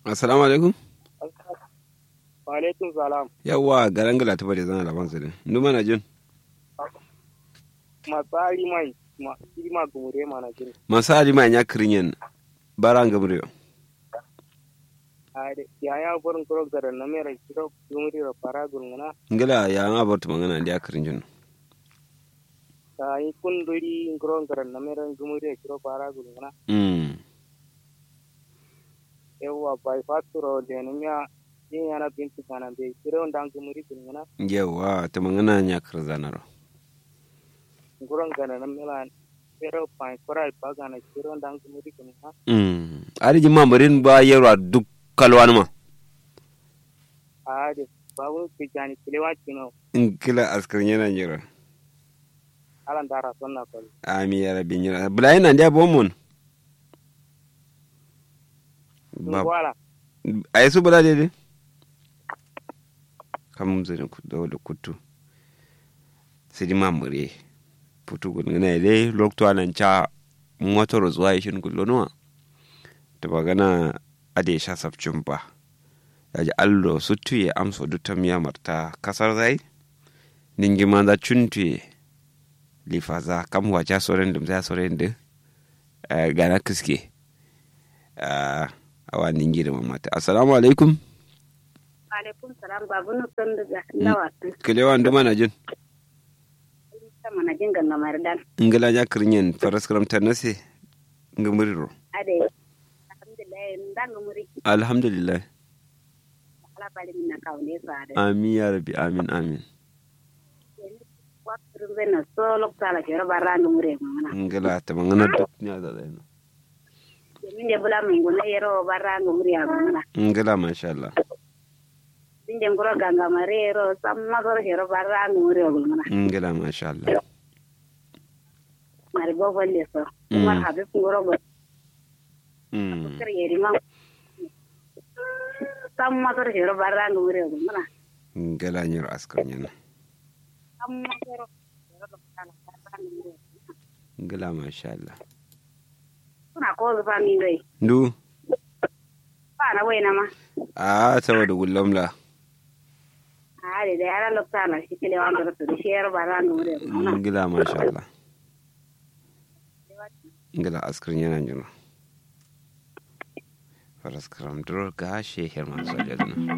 assalamu alaikum wa alaikum salam yawa garan gala ta bade zana laban su din numa na jin matsari mai ma ma gumure mana jin masali ma nya kirinyen baran gamre ade ya ya burin kuro gara na mera kiro gumure ro para gurngana ngala ya nga bortu mangana dia kirinjen ta yi kunduri kuro gara na mera gumure kiro para gurngana mm yawa bai faturo de nya yin yana binti kana be kiro ndan gumure gurngana yawa ta mangana nya kirzanaro kuro gara na mera pero pai korai bagana kiro ndan gumure gurngana mm ari jima marin ba yarwa duk kalwan ma ade babu kijani kilewa kino ngila askarin yana jira alan dara sonna ko ami ya rabbi jira bulai nan dia bomon ba wala ay su bula dede kam zai ku da da kutu sidi mamure putu gun ngana ile lokto anan cha motor zuwa shin gullonuwa to bagana ade sha sabcin ba yaji allo sutuye amso dutam ya marta kasar zai ningi ma za chuntuye lifaza kam wacha soren dum za soren de gana kiske awa ningi da mamata assalamu alaikum alaikum salam babu nufin daga lawasu kilewa nduma na jin sama na jin ganga mardan ngala nya kirinyen faras karam tanase ngamuriro ade alhamdulillah ndanga muri alhamdulillah ala bali min na kawne sare amin ya rabbi amin amin waktu bena solo kala jero baranga muri mana ngala ta mangana duk nya da dai min de bula min gona yero baranga muri mana ngala masha Allah min de ngoro ganga mare yero samma goro jero baranga muri mana ngala masha Allah mari bo bolle so Mm. mar habib ngoro go mm kar yeri ma samma goro jero baranga muri mana ngala nyar askar nyana samma goro jero kala baranga muri ngala masha Allah kuna ko zuba min dai ndu ba na wai na ma a saboda gullamla a da dai ala lokta na shi kile wanda rasu da shi yar baranga muri mana ngala masha Allah ngala askar nyana jino faras karam duro ga sheher masu ajaduna